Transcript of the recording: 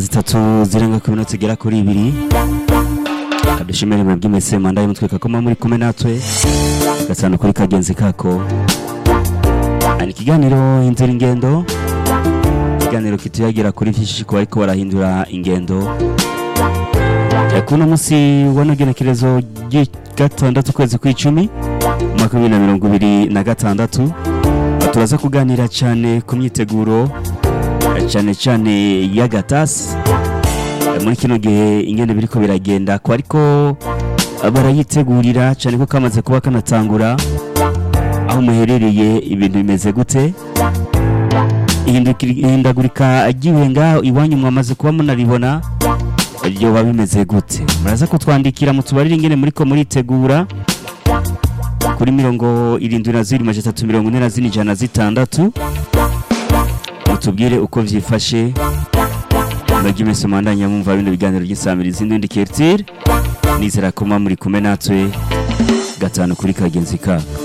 zitatu zirenga ku minota igera kuri ibiri kadushimire mwebwe mwese manda y'umutwe kakoma muri kumwe natwe gatanu kuri kagenzi kako ni ikiganiro inzira ingendo ikiganiro kituyagira kuri vyinshi ku bariko barahindura ingendo Eh, kuno musi wanogenekerezo gatandatu kwezi kw'icumi umwaka w'ibiri na mirongo ibiri na gatandatu turaza kuganira cyane ku myiteguro eh, cyane cyane y'agatasi Eh, muri kino gihe ingene biriko biragenda ko ariko eh, barayitegurira cyane ko kamaze kuba kanatangura aho muherereye ibintu bimeze gute Ihindukiri- ihindagurika ry'ibihe ngaho iwanyu mwamaze kuba munaribona ryoba bimeze gute muraza kutwandikira mutubarire ingene muriko muritegura kuri mirongo irindwi na zibiri majana atatu mirongo ine na zine ijana na zitandatu mutubwire uko vyifashe mwebwe mwese mwandanya mumva bino biganiro by'insamirizi n'indi kertire nizera ko muba muri kumwe natwe gatanu kuri kagenzi kako